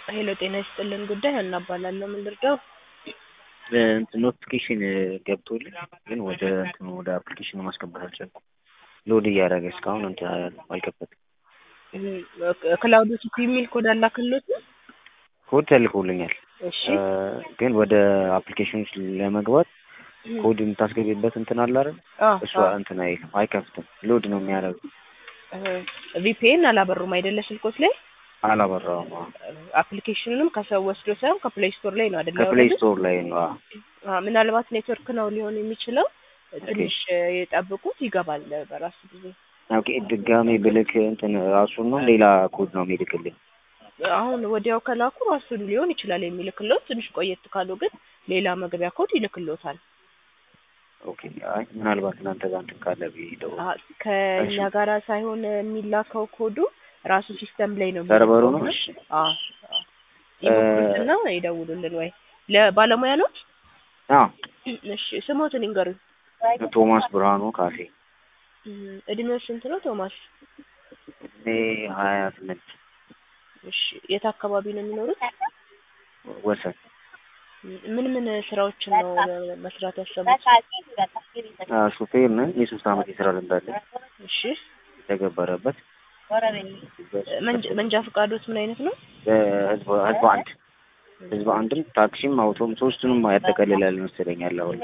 ሄሎ ጤና ይስጥልን ጉዳይ ሀና እባላለሁ። ምን ልርዳው? እንትን ኖቲፊኬሽን ገብቶልኝ ግን ወደ እንትኑ ወደ አፕሊኬሽኑ ማስገባት አልቻልኩም። ሎድ እያደረገ እስካሁን እንትን አልከፈትም። ክላውድ ሲቲ የሚል ኮድ አላክሎት? ኮድ ተልኮልኛል እሺ ግን ወደ አፕሊኬሽኑ ለመግባት ኮድ የምታስገቢበት እንትን አለ አይደል? አዎ፣ እሱ አዎ። እንትን አይልም አይከፍትም። ሎድ ነው የሚያደርገው። ቪፒኤን አላበሩም አይደለ ስልኮት ላይ? አላበራውም። አዎ። አፕሊኬሽኑንም ከሰው ወስዶ ሳይሆን ከፕሌይ ስቶር ላይ ነው አይደለ? ከፕሌይ ያወረዱት? ስቶር ላይ ነው። አዎ። አዎ፣ ምናልባት ኔትወርክ ነው ሊሆን የሚችለው። ትንሽ የጠብቁት ይገባል በራሱ ጊዜ። ኦኬ ድጋሜ ብልክ እንትን ራሱን ነው ሌላ ኮድ ነው የሚልክልኝ? አሁን ወዲያው ከላኩ ራሱን ሊሆን ይችላል የሚልክሎት። ትንሽ ቆየት ካሉ ግን ሌላ መግቢያ ኮድ ይልክሎታል። ኦኬ አይ ምናልባት እናንተ ጋር እንትን ካለ ብዬ ደውል አሀ፣ ከእኛ እሺ። ጋራ ሳይሆን የሚላከው ኮዱ ራሱ ሲስተም ላይ ነው ሰርቨሩ ነው? የሚልከው። እሺ አዎ፣ አዎ። ይሞክሩትና ይደውሉልን ወይ ለባለሙያ ነው? አዎ እሺ ስሞትን ይንገሩኝ። ቶማስ ብርሃኑ ካፌ እም፣ እድሜው ስንት ነው ቶማስ? እኔ ሀያ ስምንት እሺ የት አካባቢ ነው የሚኖሩት? ወሰን ምን ምን ስራዎችን ነው መስራት ያሰቡት? አዎ፣ ሹፌር ነኝ። የሶስት አመት የስራ ልምድ አለኝ እሺ የተገበረበት መንጃ- መንጃ ፈቃዶት ምን አይነት ነው? በህዝብ ህዝብ አንድ ህዝብ አንድም ታክሲም አውቶም ሶስቱንም ያጠቃልላል መሰለኝ ያለው አሁን።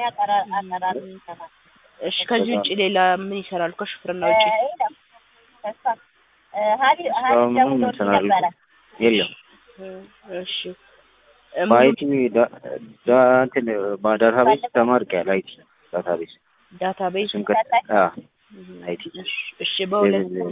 እሺ ከዚህ ውጭ ሌላ ምን ይሰራሉ? ከሹፍርና ውጭ እስካሁን ምንም እንትን አላልኩም። የለም እሺ በአይቲ ዳ- ዳ- እንትን በዳታቤዝ ተማርቄያለሁ። አይቲ ዳታቤዝ ዳታቤዝ እሱን ከ አዎ አይቲ እሺ በሁለቱም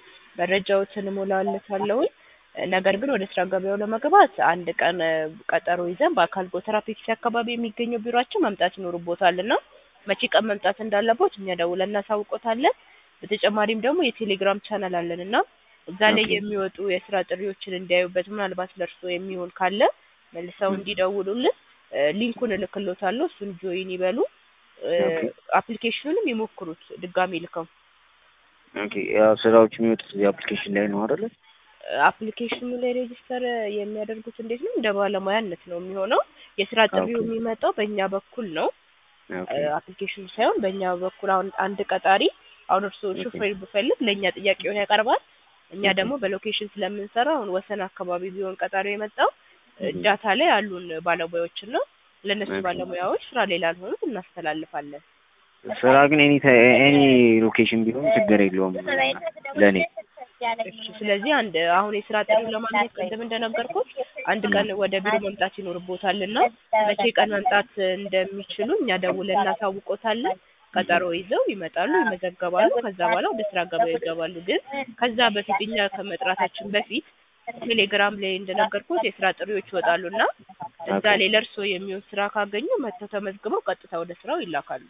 መረጃዎችን እሞላለታለሁ። ነገር ግን ወደ ስራ ገበያው ለመግባት አንድ ቀን ቀጠሮ ይዘን በአካል ጎተራ ፔፕሲ አካባቢ የሚገኘው ቢሮአችን መምጣት ይኖርቦታል እና መቼ ቀን መምጣት እንዳለቦት እኛ ደውለን እናሳውቆታለን። በተጨማሪም ደግሞ የቴሌግራም ቻናል አለን እና እዛ ላይ ኦኬ። የሚወጡ የስራ ጥሪዎችን እንዲያዩበት ምናልባት ለእርሶ የሚሆን ካለ መልሰው እንዲደውሉልን እ፣ ሊንኩን እልክሎታለሁ። እሱን ጆይን ይበሉ። እ፣ ኦኬ። አፕሊኬሽኑንም ይሞክሩት ድጋሚ ልከው ኦኬ ያው ስራዎች የሚወጡት እዚህ አፕሊኬሽን ላይ ነው አይደለ? አፕሊኬሽኑ ላይ ሬጂስተር የሚያደርጉት እንዴት ነው? እንደ ባለሙያነት ነው የሚሆነው። የስራ ጥሪው ኦኬ። የሚመጣው በእኛ በኩል ነው። ኦኬ አፕሊኬሽኑ ሳይሆን በእኛ በኩል አሁን አንድ ቀጣሪ አሁን እርስዎ ኦኬ። ሹፌር ብፈልግ ለእኛ ጥያቄውን ያቀርባል። እኛ ኦኬ። ደግሞ በሎኬሽን ስለምንሰራ አሁን ወሰን አካባቢ ቢሆን ቀጣሪው የመጣው እህ። ዳታ ላይ አሉን ባለሙያዎችን ነው። ለእነሱ ኦኬ። ባለሙያዎች ስራ ላይ ላልሆኑት እናስተላልፋለን። ስራ ግን ኤኒ ኤኒ ሎኬሽን ቢሆን ችግር የለውም ለእኔ። እሺ፣ ስለዚህ አንድ አሁን የስራ ጥሪ ለማግኘት ቅድም እንደነገርኩት አንድ ቀን ወደ ቢሮ መምጣት ይኖርቦታል እና መቼ ቀን መምጣት እንደሚችሉ እኛ ደውለን እናሳውቆታለን። ቀጠሮ ይዘው ይመጣሉ፣ ይመዘገባሉ። ከዛ በኋላ ወደ ስራ ገበያው ይገባሉ። ግን ከዛ በፊት እኛ ከመጥራታችን በፊት ቴሌግራም ላይ እንደነገርኩት የስራ ጥሪዎች ይወጣሉ እና እዛ ላይ ለእርስዎ የሚሆን ስራ ካገኙ መጥተው ተመዝግበው ቀጥታ ወደ ስራው ይላካሉ።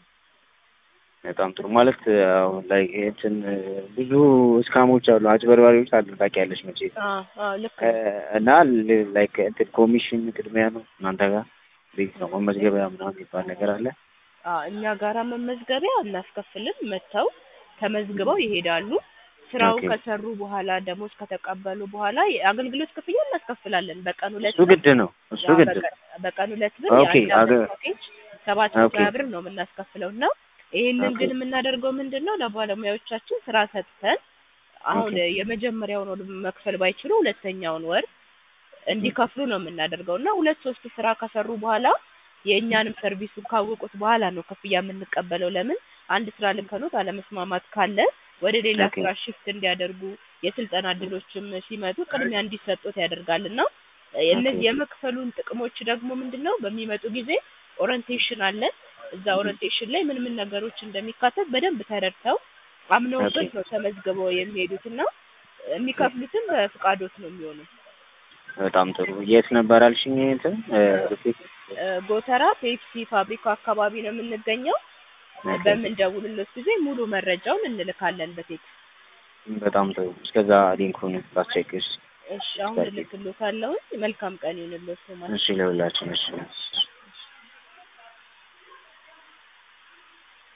በጣም ጥሩ ማለት አሁን ላይ እንትን ብዙ እስካሞች አሉ፣ አጭበርባሪዎች አሉ ታውቂያለሽ መቼ አዎ አዎ ልክ እ፣ ነው። እና ላይክ እንትን ኮሚሽን ቅድሚያ ነው እናንተ ጋር ቤት ነው መመዝገቢያ ምናምን የሚባል ነገር አለ? አዎ እኛ ጋራ መመዝገቢያ እናስከፍልም። መጥተው ተመዝግበው ይሄዳሉ። ስራው ኦኬ። ከሰሩ በኋላ ደሞዝ ከተቀበሉ በኋላ የአገልግሎት ክፍያ እናስከፍላለን። በቀን ሁለት እሱ ግድ ነው እሱ አዎ፣ ግድ ነው። በቀን- በቀን ሁለት ብር ኦኬ፣ የአንድ አመት አገ- ፓኬጅ ሰባት መቶ ኦኬ። ሀያ ብር ነው የምናስከፍለው እና ይህንን ኦኬ። ግን የምናደርገው ምንድን ነው ለባለሙያዎቻችን ስራ ሰጥተን አሁን ኦኬ። የመጀመሪያውን ወር መክፈል ባይችሉ ሁለተኛውን ወር እንዲከፍሉ ነው የምናደርገው እና ሁለት ሶስት ስራ ከሰሩ በኋላ የእኛንም ሰርቪሱን ካወቁት በኋላ ነው ክፍያ የምንቀበለው። ለምን አንድ ስራ ልንከኖት አለመስማማት ካለ ወደ ሌላ ኦኬ። ስራ ሽፍት እንዲያደርጉ የስልጠና እድሎችም ሲመጡ ቅድሚያ እንዲሰጡት ያደርጋል እና እነዚህ ኦኬ። የመክፈሉን ጥቅሞች ደግሞ ምንድን ነው በሚመጡ ጊዜ ኦሪንቴሽን አለ። እዛ ኦሪንቴሽን ላይ ምን ምን ነገሮች እንደሚካተት በደንብ ተረድተው አምነውበት ኦኬ። ነው ተመዝግበው የሚሄዱት እና የሚከፍሉትም በፍቃዶት ነው የሚሆነው። በጣም ጥሩ። የት ነበር አልሽኝ? እንትን እ፣ ሩፌት እ፣ ጎተራ ፔፕሲ ፋብሪካ አካባቢ ነው የምንገኘው። ኦኬ። በምንደውልለት ጊዜ ሙሉ መረጃውን እንልካለን በቴክስት። በጣም ጥሩ። እስከዛ ሊንኩን ላስቸግርሽ። እሺ አሁን እልክልዎታለሁ። መልካም ቀን ይሁንልዎት ማለት እሺ ለሁላችን እሺ